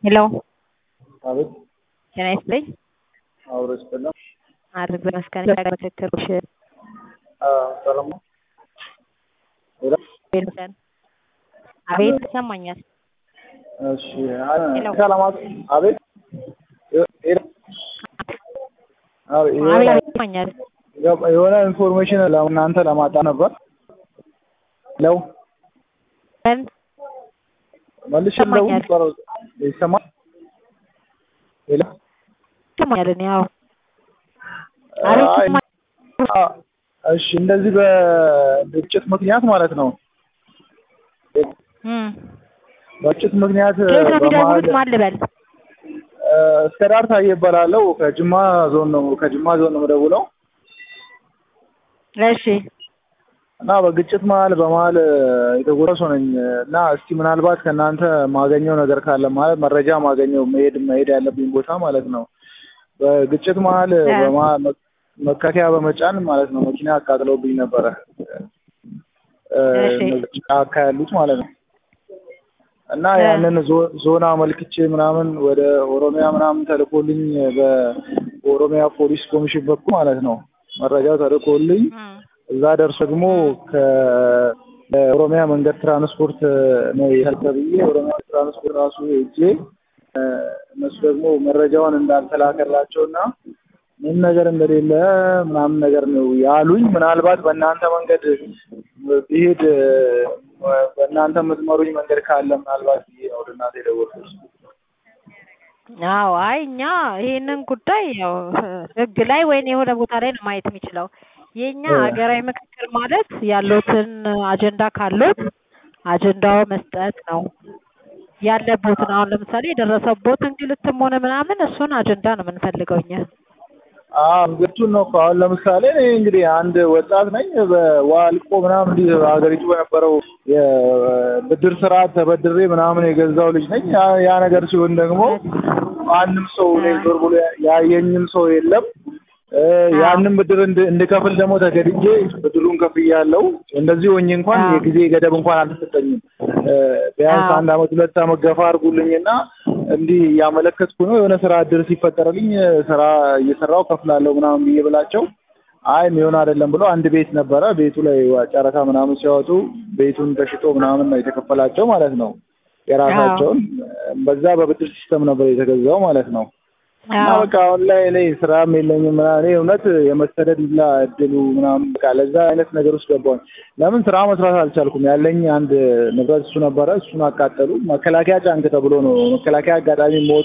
ሄሎ አቤት ጤና ይስጥልኝ። አብሮ ይስጥልን። አድርግ በመስከረም ምክክሮች ሰላም ነው? ሄሎ ቤተሰን አቤት ይሰማኛል። እሺ ሰላማት አቤት ሄሎ አቤት አቤት የሆነ አቤት ይሰማኛል። የሆነ ኢንፎርሜሽን ለእናንተ ለማጣ ነበር። ለው ምን መልሽ ይሰማኛል። ይሰማል? ሄሎ ይሰማኛል? እኔ ያው አቤት አይ፣ ይሰማኛል። አ- እሺ እንደዚህ በግጭት ምክንያት ማለት ነው። እም በግጭት ምክንያት ከየት ነው የሚደውሉት? በመሀል ማን ልበል? እስከ ዳር ታዬ እባላለሁ። ከጅማ ዞን ነው ከጅማ ዞን ነው የምደውለው እሺ እና በግጭት መሀል በመሀል የተጎዳ ሰው ነኝ እና እስቲ ምናልባት ከእናንተ ማገኘው ነገር ካለ ማለት መረጃ ማገኘው መሄድ መሄድ ያለብኝ ቦታ ማለት ነው። በግጭት መሀል እ። በመሀል መ- መከላከያ በመጫን ማለት ነው መኪና አቃጥለውብኝ ነበረ እ፣ እሺ። እነዚህ ጫካ ያሉት ማለት ነው እና እ። ያንን ዞ- ዞን አመልክቼ ምናምን ወደ ኦሮሚያ ምናምን ተልኮልኝ በኦሮሚያ ፖሊስ ኮሚሽን በኩል ማለት ነው መረጃው ተልኮልኝ እም እዛ ደርሶ ደግሞ ከኦሮሚያ መንገድ ትራንስፖርት ነው ተብዬ የኦሮሚያ ትራንስፖርት ራሱ ሄጄ እ፣ እነሱ ደግሞ መረጃውን እንዳልተላከላቸው እና ምን ነገር እንደሌለ ምናምን ነገር ነው ያሉኝ። ምናልባት በእናንተ መንገድ ብሄድ እ፣ በእናንተ የምትመሩኝ መንገድ ካለ ምናልባት ብዬ ነው ወደ እናንተ የደወልኩት። አዎ አይ እኛ ይሄንን ጉዳይ ያው ህግ ላይ ወይም የሆነ ቦታ ላይ ነው ማየት የሚችለው። የኛ እ። ሀገራዊ ምክክር ማለት ያሉትን አጀንዳ ካሉት አጀንዳው መስጠት ነው ያለቦትን አሁን ለምሳሌ የደረሰቦት እንግልትም ሆነ ምናምን እሱን አጀንዳ ነው የምንፈልገው እኛ። አዎ እንግዲህ ነው እኮ አሁን ለምሳሌ እኔ እንግዲህ አንድ ወጣት ነኝ። በዋልቆ ምናምን እንዲህ ሀገሪቱ በነበረው የብድር ስርዓት ተበድሬ ምናምን የገዛው ልጅ ነኝ። ያ ያ ነገር ሲሆን ደግሞ ማንም ሰው እኔ ዞር ብሎ ያየኝም ሰው የለም። እ፣ ያንን ብድር እንድ- እንድከፍል ደግሞ ተገድጄ ብድሩን ከፍያለሁ። እንደዚህ ሆኜ እንኳን አዎ። የጊዜ ገደብ እንኳን አልተሰጠኝም። እ፣ ቢያንስ አዎ። አንድ አመት ሁለት አመት ገፋ አድርጉልኝና እንዲህ እያመለከትኩ ነው የሆነ ስራ እድል ሲፈጠርልኝ ስራ እየሰራው ከፍላለሁ ምናምን ብዬ ብላቸው አይ የሚሆን አይደለም ብሎ አንድ ቤት ነበረ ቤቱ ላይ ጨረታ ምናምን ሲያወጡ ቤቱን ተሽጦ ምናምን ነው የተከፈላቸው ማለት ነው። የራሳቸውን በዛ በብድር ሲስተም ነበር የተገዛው ማለት ነው። እና አዎ በቃ አሁን ላይ እኔ ስራም የለኝም ምናምን እኔ እውነት የመሰደድ ላ እድሉ ምናምን በቃ ለዛ አይነት ነገር ውስጥ ገባሁኝ። ለምን ስራ መስራት አልቻልኩም። ያለኝ አንድ ንብረት እሱ ነበረ፣ እሱን አቃጠሉ። መከላከያ ጫንክ ተብሎ ነው መከላከያ አጋጣሚ ሞቶ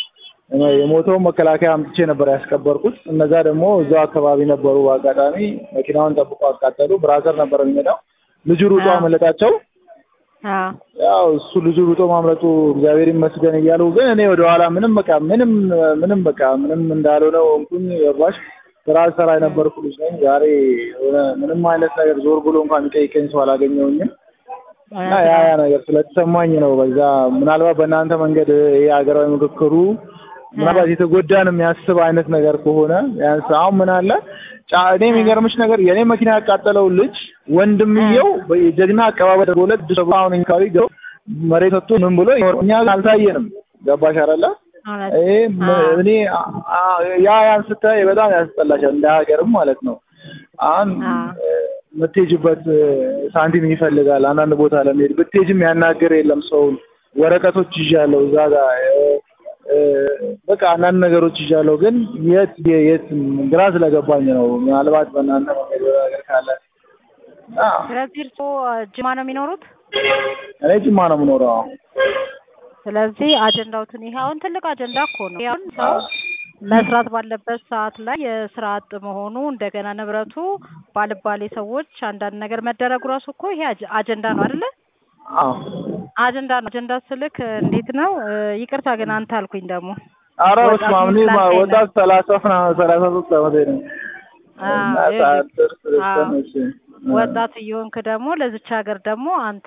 የሞተውን መከላከያ አምጥቼ ነበር ያስቀበርኩት። እነዛ ደግሞ እዛው አካባቢ ነበሩ። በአጋጣሚ መኪናውን ጠብቆ አቃጠሉ። ብራዘር ነበር የሚመጣው። ልጁ ሩጦ አዎ። አመለጣቸው። አዎ ያው እሱ ልጁ ሩጦ ማምለጡ እግዚአብሔር ይመስገን እያሉ ግን እኔ ወደኋላ ምንም በቃ ምንም ምንም በቃ ምንም እንዳልሆነ ሆንኩኝ። ገባሽ? ስራ ሰራ የነበርኩ ልጅ ነኝ። ዛሬ የሆነ ምንም አይነት ነገር ዞር ብሎ እንኳን የሚጠይቀኝ ሰው አላገኘሁኝም እና ያ ያ ነገር ስለተሰማኝ ነው። በዛ ምናልባት በእናንተ መንገድ ይሄ ሀገራዊ ምክክሩ ምናልባት የተጎዳን የሚያስብ አይነት ነገር ከሆነ ቢያንስ አሁን ምን አለ ጫ- እኔ የሚገርምሽ ነገር የእኔ መኪና ያቃጠለው ልጅ ወንድምየው የጀግና አቀባበል ተደርጎለት አዲስ አበባ አሁን አካባቢ ገብቶ መሬት ወጥቶ ምን ብሎ እኛ አልታየንም። ገባሽ አይደለ? እውነት ይሄ ም- አዎ። እኔ አ- አ- ያ ያን ስታይ በጣም ያስጠላሻል እንደ ሀገርም ማለት ነው። አሁን አዎ። እ፣ የምትሄጂበት እ፣ ሳንቲም ይፈልጋል። አንዳንድ ቦታ ለመሄድ ብትሄጂም ያናገር የለም ሰውን። ወረቀቶች ይዣለሁ እዛ ጋር እ፣ እ፣ በቃ አንዳንድ ነገሮች ይዣለሁ፣ ግን የት የት ግራ ስለገባኝ ነው። ምናልባት በእናንተ መንገድ የሆነ ነገር ካለ እና ስለዚህ እርስዎ ጅማ ነው የሚኖሩት? እኔ ጅማ ነው የምኖረው። አሁን ስለዚህ አጀንዳውትን ይሄ አሁን ትልቅ አጀንዳ እኮ ነው። ይሄ አሁን ሰው መስራት ባለበት ሰዓት ላይ የስራ አጥ መሆኑ እንደገና ንብረቱ ባልባሌ ሰዎች አንዳንድ ነገር መደረጉ ራሱ እኮ ይሄ አጀ- አጀንዳ ነው አይደለ? አዎ አጀንዳ ነው። አጀንዳ ስልክ እንዴት ነው? እ፣ ይቅርታ ግን አንተ አልኩኝ ደግሞ ኧረ ወጣት በስመ አብ እኔ ስላልከኝ ነው። ወጣት ሰላሳ ምናምን ሰላሳ ሶስት ዓመቴ ነው። አዎ፣ እና ይኸውልህ፣ ሰዓት ደርስ አዎ። ደርሰን እሺ ወጣት እየሆንክ ደግሞ ለዚች ሀገር ደግሞ አንተ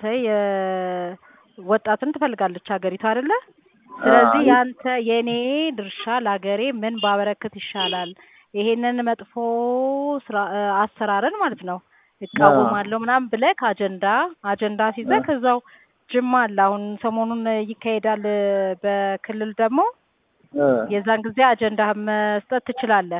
የወጣትን ትፈልጋለች ሀገሪቱ አይደለ? ስለዚህ አዎ። ያንተ የኔ ድርሻ ለሀገሬ ምን ባበረክት ይሻላል፣ ይሄንን መጥፎ ስራ እ፣ አሰራርን ማለት ነው እቃወማለሁ ምናምን ብለህ ከአጀንዳ አጀንዳ ሲዘህ ከዛው ጅማ አለ። አሁን ሰሞኑን ይካሄዳል በክልል ደግሞ እ የዛን ጊዜ አጀንዳህን መስጠት ትችላለህ።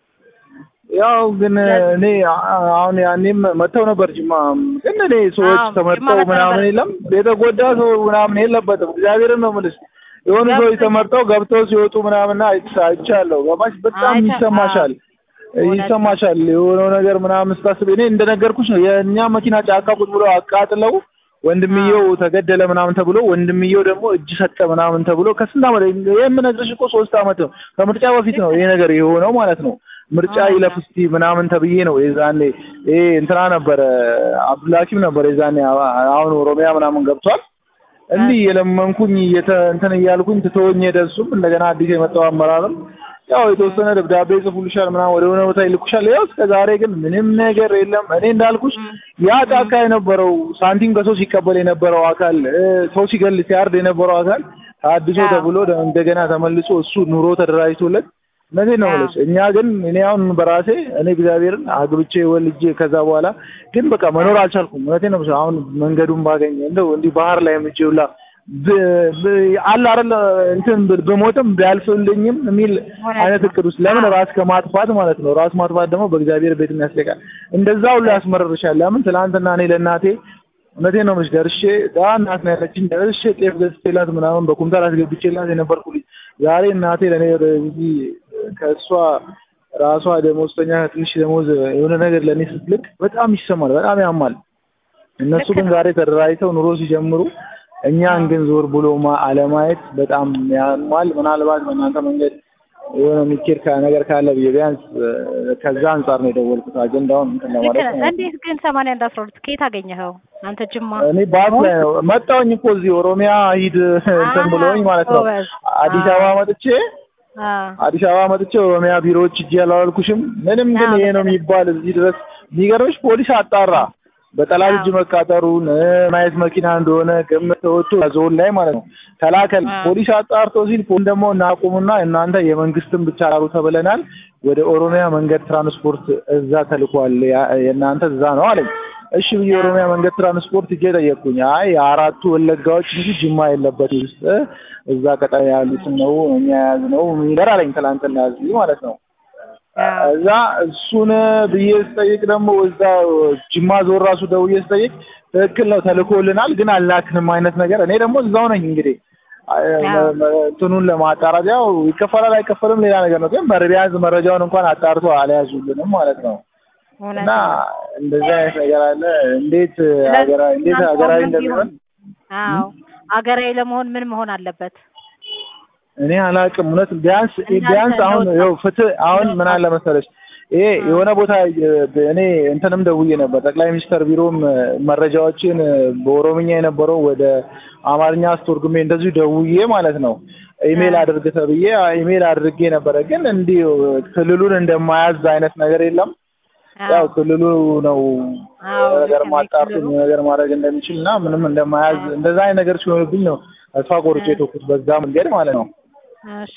ያው ግን እኔ አሁን ያኔም መጥተው ነበር ጅማ። ግን እኔ ሰዎች አዎ፣ ጅማ ተመርጠው መጥተው ምናምን ነበር። የለም የተጎዳ ሰው ምናምን የለበትም። እግዚአብሔርን ነው የምልሽ። የሆኑ ገብቶኛል። ሰዎች ተመርጠው ገብተው ሲወጡ ምናምን አይቻ- አይቻለሁ። ገባሽ? በጣም አይቻ- ይሰማሻል እውነት ነው። ይሰማሻል የሆነው ነገር ምናምን ስታስብ። እኔ እንደነገርኩሽ ነው የእኛ መኪና ጫካ ቁጭ ብሎ አቃጥለው ወንድምየው ተገደለ ምናምን ተብሎ ወንድምየው ደግሞ እጅ ሰጠ ምናምን ተብሎ ከስንት ዓመት የምነግርሽ እኮ ሶስት ዓመት ነው ከምርጫ በፊት ነው ይሄ ነገር የሆነው ማለት ነው። ምርጫ አዎ። ይለፍ እስቲ ምናምን ተብዬ ነው የዛኔ ይሄ እንትና ነበረ አብዱልሀኪም ነበር የዛኔ አሁን ኦሮሚያ ምናምን ገብቷል። እንዲህ የለመንኩኝ እየተ እንትን እያልኩኝ ትተወኝ ሄደ። እሱም እንደገና አዲስ የመጣው አመራርም ያው የተወሰነ ደብዳቤ ይጽፉልሻል ምናምን ወደ ሆነ ቦታ ይልኩሻል። ያው እስከ ዛሬ ግን ምንም ነገር የለም። እኔ እንዳልኩሽ ያ ጫካ የነበረው ሳንቲም ከሰው ሲቀበል የነበረው አካል እ፣ ሰው ሲገል ሲያርድ የነበረው አካል ታድሶ አዎ። ተብሎ ደ- እንደገና ተመልሶ እሱ ኑሮ ተደራጅቶለት እነዚህ ነው አዎ። የምልሽ። እኛ ግን እኔ አሁን በራሴ እኔ እግዚአብሔርን አግብቼ ወልጄ ከዛ በኋላ ግን በቃ መኖር አልቻልኩም። እውነቴን ነው የምልሽ። አሁን መንገዱን ባገኝ እንደው እንዲህ ባህር ላይ ምጄ ሁላ ብ- ብ- አለ አይደል እንትን ብል- ብሞትም ቢያልፍልኝም የሚል እውነት አይነት ነው። እቅድ ውስጥ ለምን አዎ። ራስ ከማጥፋት ማለት ነው። ራስ ማጥፋት ደግሞ በእግዚአብሔር ቤት ያስለቃል። እንደዛ ሁሉ ያስመረርሻል። ለምን ትናንትና እኔ ለእናቴ እውነቴን ነው የምልሽ ደርሼ ዳ እናት ነው ያለችኝ ደርሼ ጤፍ ገዝቼላት ምናምን በኩንታል አስገብቼላት የነበርኩ ልጅ ዛሬ እናቴ ለእኔ ወደ እዚህ ከእሷ ራሷ ደሞዝተኛ ትንሽ ደሞዝ የሆነ ነገር ለእኔ ስትልክ በጣም ይሰማል፣ በጣም ያማል። እነሱ ልክ ግን ነው። ዛሬ ተደራጅተው ኑሮ ሲጀምሩ እኛን ግን ዞር ብሎ ማ- አለማየት በጣም ያማል። ምናልባት በእናንተ መንገድ የሆነ የሚኬድ ካ- ነገር ካለ ብዬ ቢያንስ እ፣ ከዛ አንጻር ነው የደወልኩት አጀንዳውን እንትን ልክ ለማለት ነህ። ነው። እንዴት ግን ሰማንያ አንድ አስራ ሁለት ከየት አገኘኸው አንተ ጅማ? እኔ ባስ ላይ ነው መጣሁኝ እኮ እዚህ ኦሮሚያ ሂድ እንትን ብሎኝ ማለት ነው። ጎበዝ። አዲስ አዎ። አበባ መጥቼ አዎ። አዲስ አበባ መጥቼ ኦሮሚያ ቢሮዎች እጅ ያላልኩሽም ምንም ግን አዎ፣ ይሄ ነው ልክ ነህ። የሚባል እዚህ ድረስ የሚገርምሽ ፖሊስ አጣራ በጠላት እጅ አዎ። መቃጠሩን እ፣ ማየት መኪና እንደሆነ ግምት ተወጥቶ ዞን ላይ ማለት ነው ተላከል አዎ። ፖሊስ አጣርቶ ሲል ፖሊስ ደግሞ እናቁሙና እናንተ የመንግስትን ብቻ አሩ ተብለናል ወደ ኦሮሚያ መንገድ ትራንስፖርት እዛ ተልኳል ያ- የእናንተ እዛ ነው አለኝ እሺ ብዬ የኦሮሚያ መንገድ ትራንስፖርት እጄ ጠየቅኩኝ አይ የአራቱ ወለጋዎች እንጂ ጅማ የለበት ውስጥ እዛ ቀጠና ያሉትን ነው እኛ የያዝነው የሚል አለኝ ትናንትና እዚህ ማለት ነው አዎ። እዛ እሱን ብዬ ስጠይቅ ደግሞ እዛ ጅማ ዞር ራሱ ደውዬ ስጠይቅ ትክክል ነው ተልኮልናል፣ ግን አልላክንም አይነት ነገር። እኔ ደግሞ እዛው ነኝ እንግዲህ አዎ። እንትኑን ለማጣራት ያው ይከፈላል አይከፈልም ሌላ ነገር ነው፣ ግን ቢያንስ መረጃውን እንኳን አጣርቶ አልያዙልንም ማለት ነው። እውነት እና ነው። እንደዚህ አይነት ነገር አለ። እንዴት ስለዚህ ሀገራዊ እንዴት እናንተ ሀገራዊ አሁንም እንደሚሆን ቢሆን አዎ አገራዊ ለመሆን ምን መሆን አለበት? እኔ አላውቅም። እውነት ቢያንስ እናንተ ቢያንስ አሁን ለውጥ- ይኸው ፍትህ አሁን ምን ለውጥ- አለ መሰለሽ ይሄ አ- የሆነ ቦታ የ- እኔ እንትንም ደውዬ ነበር ጠቅላይ ሚኒስተር ቢሮም እ፣ መረጃዎችን እ፣ በኦሮምኛ የነበረው ወደ አማርኛ አስተርጉሜ እንደዚሁ ደውዬ ማለት ነው ኢሜል አ- አድርግ ተብዬ አ- ኢሜል አድርጌ ነበረ። ግን እንዲህ ክልሉን እንደማያዝ አይነት ነገር የለም። ያው አዎ ክልሉ ነው አዎ ነገር ልክ ነው። ማጣርቶ የክልሉ ነገር ማድረግ እንደሚችል እና ምንም እንደማያዝ አዎ። እንደዛ አይነት ነገር ሲሆንብኝ ነው ተስፋ ቆርጬ አ- የተውኩት በዛ መንገድ ማለት ነው። እሺ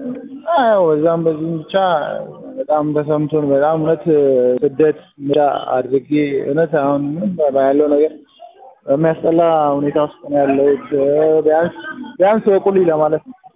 አዎ በዛም በዚህም ብቻ በጣም ተሰምቶን በጣም እውነት ስደት ምዳ አድርጌ እውነት አሁን ምንም ያለው ነገር በሚያስጠላ ሁኔታ ውስጥ ነው ያለሁት። ቢያንስ ቢያንስ ወቁልኝ ለማለት ነው።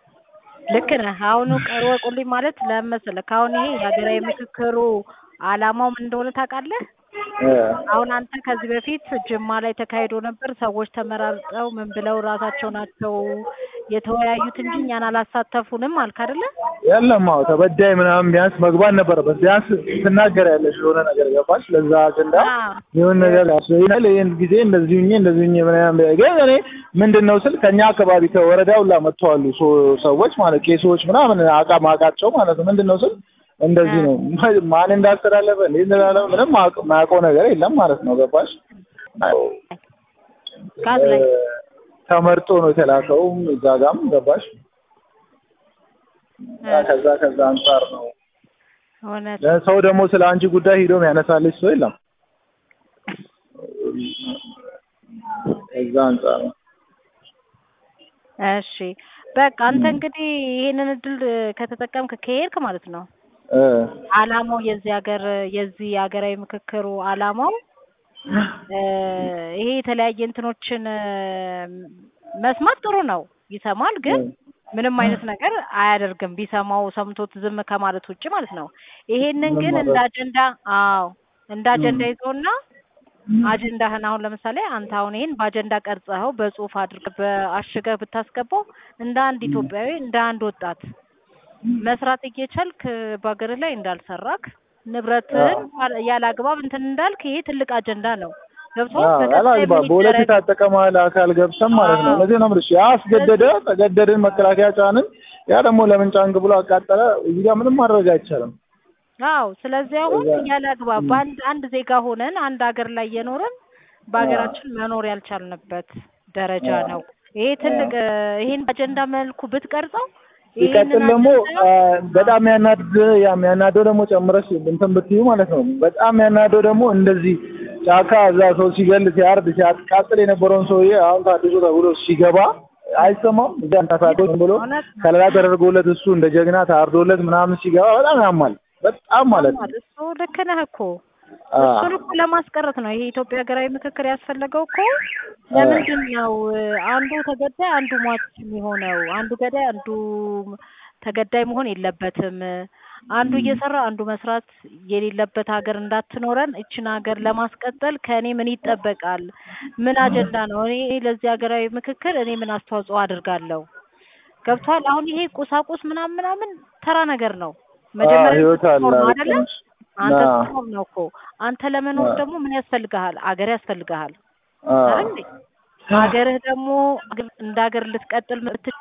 ልክ ነህ። አሁኑ ቀወቁልኝ ማለት ለምን መሰለህ? ከአሁን ይሄ የሀገራዊ ምክክሩ አላማው ምን እንደሆነ ታውቃለህ? እ አሁን አንተ ከዚህ በፊት ጅማ ላይ ተካሂዶ ነበር። ሰዎች ተመራርጠው ምን ብለው ራሳቸው ናቸው የተወያዩት እንጂ እኛን አላሳተፉንም አልክ አይደለ? የለም አዎ ተበዳይ ምናምን ቢያንስ መግባት ነበረበት። ቢያንስ ትናገር ያለሽ የሆነ ነገር ገባሽ? ለዛ አጀንዳ አዎ የሆነ ነገር ያስይናል። ይሄን ጊዜ እንደዚህ ሁኜ እንደዚህ ሁኜ ምናምን ቢያ- ግን እኔ ምንድን ነው ስል ከኛ አካባቢ ከወረዳ ሁላ መጥተዋሉ ሶ- ሰዎች ማለት ቄሶች ምናምን አቃ ማቃቸው ማለት ነው። ምንድን ነው ስል እንደዚህ ነው ማን እንዳስተላለፈ እንዴት እንዳላለፈ ምንም ማቅ- ማውቀው ነገር የለም ማለት ነው። ገባሽ? ጋዝ ላይ እ፣ ተመርጦ ነው የተላከው እዛ ጋም ገባሽ? እና ከዛ ከዛ አንጻር ነው እውነት ሰው ደግሞ ስለ አንቺ ጉዳይ ሂዶ ያነሳልሽ ሰው የለም። ከዛ አንጻር ነው እሺ በቃ አንተ እንግዲህ ይሄንን እድል ከተጠቀምክ ከሄድክ ማለት ነው እ አላማው የዚህ ሀገር የዚህ ሀገራዊ ምክክሩ አላማው እ ይሄ የተለያየ እንትኖችን እ መስማት ጥሩ ነው፣ ይሰማል ግን ምንም አይነት ነገር አያደርግም። ቢሰማው ሰምቶት ዝም ከማለት ውጭ ማለት ነው። ይሄንን ግን እንደ አጀንዳ አዎ እንደ አጀንዳ ይዘውና አጀንዳህን አሁን ለምሳሌ አንተ አሁን ይሄን በአጀንዳ ቀርጸኸው በጽሁፍ አድርገህ በአሽገህ ብታስገባው እንደ አንድ ኢትዮጵያዊ እንደ አንድ ወጣት መስራት እየቻልክ በሀገርህ ላይ እንዳልሰራክ ንብረትህን ያለ አግባብ እንትን እንዳልክ ይሄ ትልቅ አጀንዳ ነው። ገብቶሃል? አላግባብ በሁለት የታጠቀ መሀል አካል ገብተን ማለት ነው። እነዚህ ነው የምልሽ። ያ አስገደደ፣ ተገደድን፣ መከላከያ ጫንን። ያ ደግሞ ለምን ጫንክ ብሎ አቃጠለ። እዚህ ጋር ምንም ማድረግ አይቻልም። አዎ ስለዚህ አሁን ያለ አግባብ በአንድ አንድ ዜጋ ሆነን አንድ ሀገር ላይ የኖርን በሀገራችን መኖር ያልቻልንበት ደረጃ ነው። ይሄ ትልቅ ይሄን አጀንዳ መልኩ ብትቀርጸው ሲቀጥል ደግሞ በጣም ያናድ የሚያናደው ደግሞ ጨምረሽ እንትን ብትዩ ማለት ነው። በጣም ያናደው ደግሞ እንደዚህ ጫካ እዛ ሰው ሲገል ሲያርድ ሲያቃጥል የነበረውን ሰውዬ አሁን ታድሶ ተብሎ ሲገባ አይሰማም። እዛ አንታሳቶ ብሎ ከለላ ተደርጎለት እሱ እንደ ጀግና ታርዶለት ምናምን ሲገባ በጣም ያማል። በጣም ማለት ነው። እሱ ልክ ነህ እኮ እሱን እኮ ለማስቀረት ነው ይሄ የኢትዮጵያ ሀገራዊ ምክክር ያስፈለገው እኮ ለምንድን ነው አንዱ ተገዳይ አንዱ ሟች የሚሆነው? አንዱ ገዳይ አንዱ ተገዳይ መሆን የለበትም። አንዱ እየሰራ አንዱ መስራት የሌለበት ሀገር እንዳትኖረን እችን ሀገር ለማስቀጠል ከእኔ ምን ይጠበቃል? ምን አጀንዳ ነው? እኔ ለዚህ ሀገራዊ ምክክር እኔ ምን አስተዋጽኦ አድርጋለሁ? ገብቷል? አሁን ይሄ ቁሳቁስ ምናምን ምናምን ተራ ነገር ነው። መጀመሪያ ህይወት አለ ስትኖር ነው አይደለ? አንተ ስትኖር ነው እኮ። አንተ ለመኖር ደግሞ ምን ያስፈልግሃል? አገር ያስፈልግሃል አይደል? ሀገርህ ደግሞ እንደ ሀገር ልትቀጥል ምትችል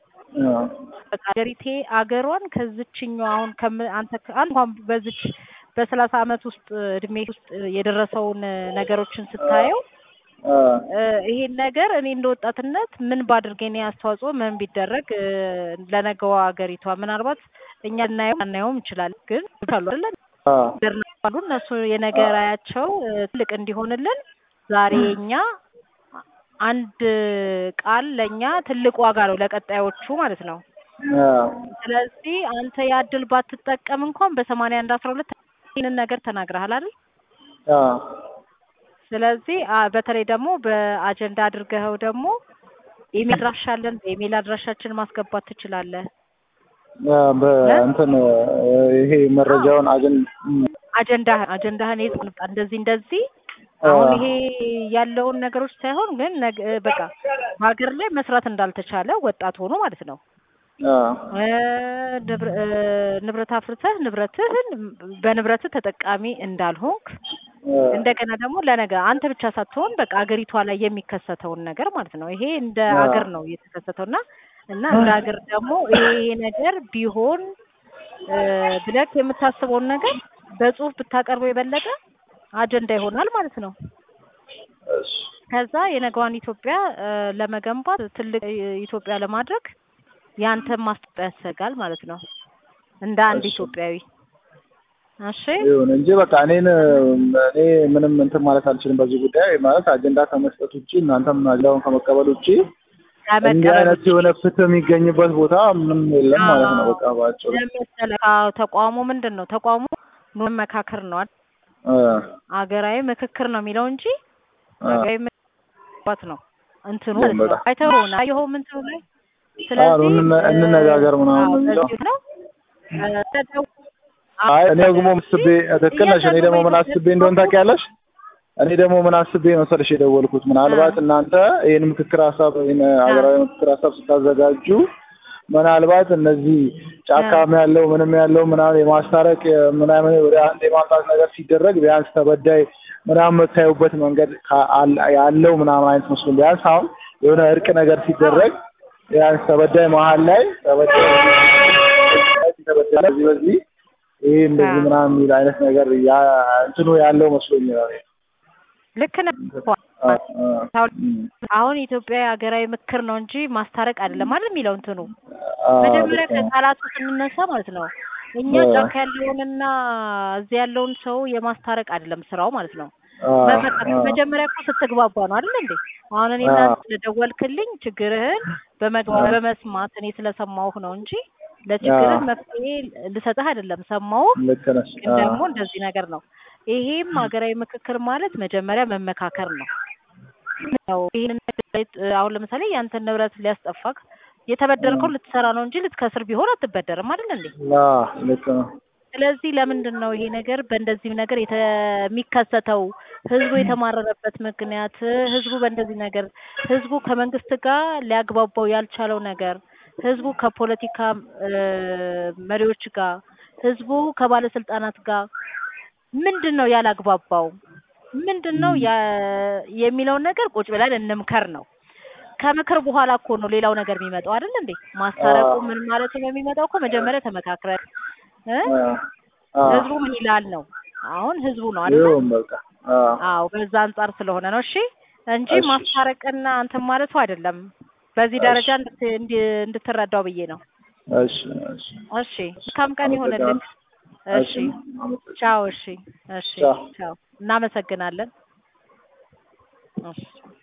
ሀገሪቴ አገሯን ከዝችኛው አሁን አንተ አንተ እንኳን በዝች በሰላሳ አመት ውስጥ እድሜ ውስጥ የደረሰውን ነገሮችን ስታየው ይሄን ነገር እኔ እንደ ወጣትነት ምን ባድርግ የኔ አስተዋጽኦ ምን ቢደረግ ለነገዋ ሀገሪቷ ምናልባት እኛ ልናየው አናየውም እንችላለን፣ ግን ካሉ አይደለ አሉ እነሱ የነገ ራዕያቸው ትልቅ እንዲሆንልን ዛሬ እኛ አንድ ቃል ለእኛ ትልቅ ዋጋ ነው ለቀጣዮቹ ማለት ነው። ስለዚህ አንተ ያድል ባትጠቀም እንኳን በሰማንያ አንድ አስራ ሁለት ይህንን ነገር ተናግረሃል አይደል? ስለዚህ በተለይ ደግሞ በአጀንዳ አድርገኸው ደግሞ ኢሜል አድራሻ አለን። በኢሜል አድራሻችን ማስገባት ትችላለህ። በእንትን ይሄ መረጃውን አጀንዳ አጀንዳህን እንደዚህ እንደዚህ አሁን ይሄ ያለውን ነገሮች ሳይሆን ግን በቃ በሀገር ላይ መስራት እንዳልተቻለ ወጣት ሆኖ ማለት ነው ንብረት አፍርተህ ንብረትህን በንብረትህ ተጠቃሚ እንዳልሆንክ እንደገና ደግሞ ለነገ አንተ ብቻ ሳትሆን በቃ አገሪቷ ላይ የሚከሰተውን ነገር ማለት ነው። ይሄ እንደ ሀገር ነው የተከሰተውና እና እንደ ሀገር ደግሞ ይሄ ነገር ቢሆን ብለህ የምታስበውን ነገር በጽሁፍ ብታቀርበው የበለጠ አጀንዳ ይሆናል ማለት ነው። ከዛ የነገዋን ኢትዮጵያ ለመገንባት ትልቅ ኢትዮጵያ ለማድረግ ያንተን ማስጠጣ ያሰጋል ማለት ነው። እንደ አንድ ኢትዮጵያዊ እሺ ይሁን እንጂ በቃ እኔን እኔ ምንም እንትን ማለት አልችልም በዚህ ጉዳይ ማለት አጀንዳ ከመስጠት ውጪ እናንተም አጀንዳውን ከመቀበል ውጪ እንዲህ አይነት የሆነ ፍትህ የሚገኝበት ቦታ ምንም የለም ማለት ነው። በቃ ባጭሩ ተቋሙ ምንድን ነው? ተቋሙ መመካከር ነው አይደል? አገራዊ ምክክር ነው የሚለው እንጂ አገራዊ ምክክር ነው እንትኑ አይተው ነው አይሆም እንትኑ ላይ ስለዚህ እንነጋገር ምናምን ነው። አይ እኔ ደግሞ አስቤ ትክክል ነሽ። እኔ ደግሞ ምን አስቤ እንደሆነ ታውቂያለሽ? እኔ ደግሞ ምን አስቤ መሰለሽ የደወልኩት ምናልባት እናንተ ይህን ምክክር ሀሳብ ይህን ሀገራዊ ምክክር ሀሳብ ስታዘጋጁ ምናልባት እነዚህ ጫካም ያለው ምንም ያለው ምናምን የማስታረቅ ምናምን ወደ አንድ የማምጣት ነገር ሲደረግ ቢያንስ ተበዳይ ምናምን የምታዩበት መንገድ ያለው ምናምን አይነት መስሎ ቢያንስ አሁን የሆነ እርቅ ነገር ሲደረግ ቢያንስ ተበዳይ መሀል ላይ ተበዳይ በዚህ በዚህ ይሄ እንደዚህ ምናምን የሚል አይነት ነገር እንትኑ ያለው መስሎኝ ነው። ልክ ነህ። አሁን ኢትዮጵያ ሀገራዊ ምክር ነው እንጂ ማስታረቅ አይደለም አይደል የሚለው እንትኑ መጀመሪያ ከቃላቱ ስንነሳ ማለት ነው እኛ ጫካ ያለውንና እዚህ ያለውን ሰው የማስታረቅ አይደለም ስራው ማለት ነው። መጀመሪያ እኮ ስትግባባ ነው አይደል እንዴ? አሁን እኔ እናንተ ስለደወልክልኝ ችግርህን በመግባት በመስማት እኔ ስለሰማሁህ ነው እንጂ ለችግርህ አዎ። መፍትሄ ልሰጥህ አይደለም ሰማሁ ልክ ነሽ። ግን ደግሞ እንደዚህ ነገር ነው። ይሄም ሀገራዊ ምክክር ማለት መጀመሪያ መመካከር ነው። ነው ይሄንን ነገር አሁን ለምሳሌ ያንተን ንብረት ሊያስጠፋክ የተበደርከው ልትሰራ ነው እንጂ ልትከስር ቢሆን አትበደርም አይደል እንዴ? አዎ ልክ ነው። ስለዚህ ለምንድን ነው ይሄ ነገር በእንደዚህ ነገር የተ- የሚከሰተው? ህዝቡ የተማረረበት ምክንያት ህዝቡ በእንደዚህ ነገር ህዝቡ ከመንግስት ጋር ሊያግባባው ያልቻለው ነገር ህዝቡ ከፖለቲካ እ መሪዎች ጋር ህዝቡ ከባለስልጣናት ጋር ምንድን ነው ያላግባባው? ምንድን ነው ያ- የሚለውን ነገር ቁጭ ብለን እንምከር ነው። ከምክር በኋላ እኮ ነው ሌላው ነገር የሚመጣው አይደል እንዴ? ማስታረቁ አዎ። ምን ማለት ነው የሚመጣው እኮ መጀመሪያ ተመካክረን እ አዎ። አዎ። ህዝቡ ምን ይላል ነው። አሁን ህዝቡ ነው አይደል? ይሁን በቃ። አዎ። አዎ በዛ አንጻር ስለሆነ ነው እሺ፣ እንጂ እሺ። ማስታረቅና አንተን ማለቱ አይደለም። በዚህ እሺ። ደረጃ እንድት እንዲ- እንድትረዳው ብዬ ነው። እሺ እሺ እሺ መልካም ቀን ይሆንልህ። እሺ አመሰግናለሁ። ቻው። እሺ እሺ ቻው። ቻው። እናመሰግናለን። እሺ